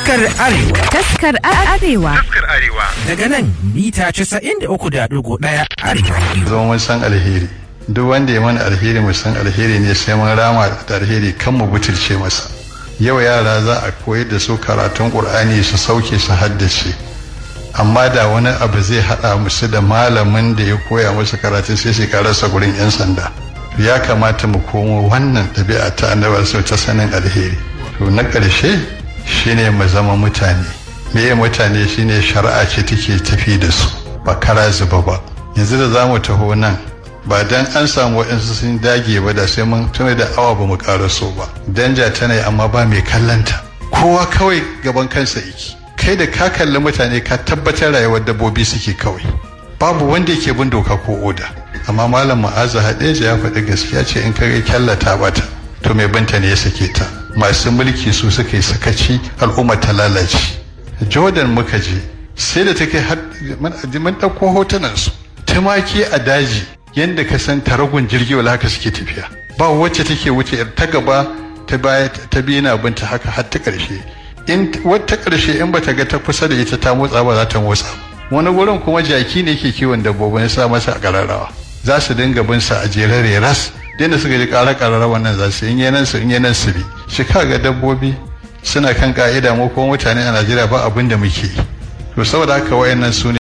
Taskar Arewa. Taskar Arewa. Taskar Arewa. Daga nan mita 93.1 Arewa. Zama mun san alheri. Duk wanda ya mana alheri mu san alheri ne sai mun rama da alheri kan mu butulce masa. Yau yara za a koyar da su karatun Qur'ani su sauke su haddace. Amma da wani abu zai haɗa musu da malamin da ya koya musu karatun sai su karasa gurin 'yan sanda. Ya kamata mu komo wannan ɗabi'a ta annabar sau ta sanin alheri. To na ƙarshe shine mu zama mutane. Meye mutane shine shari'a ce take tafi da su ba kara zuba ba. Yanzu da za mu taho nan ba dan an samu waɗansu sun dage ba da sai mun tuna da awa ba mu so ba danja tana yi amma ba mai kallanta kowa kawai gaban kansa yake kai da ka kalli mutane ka tabbatar rayuwar dabbobi suke kawai babu wanda yake bin doka ko oda amma malam ma'aza hadeja ya faɗi gaskiya ce in kare kyallata bata to mai binta ne ya sake ta masu mulki su suka yi sakaci al'umma ta lalace jordan muka je sai da take mun ɗauko hotunansu tumaki a daji yadda ka san taragun jirgi wala haka suke tafiya ba wacce take wuce ta gaba ta baya ta biyu na binta haka har ta karshe in wata karshe in bata ga ta kusa da ita ta motsa ba za ta motsa wani wurin kuma jaki ne ke kiwon dabbobin ya sa masa a kararrawa za su dinga bin sa a jerare ras da suka ji ƙara kararrawa nan za su in yanan su in yanan su bi shi ga dabbobi suna kan ka'ida mu kuma mutane a Najeriya ba abin da muke yi to saboda haka wayannan su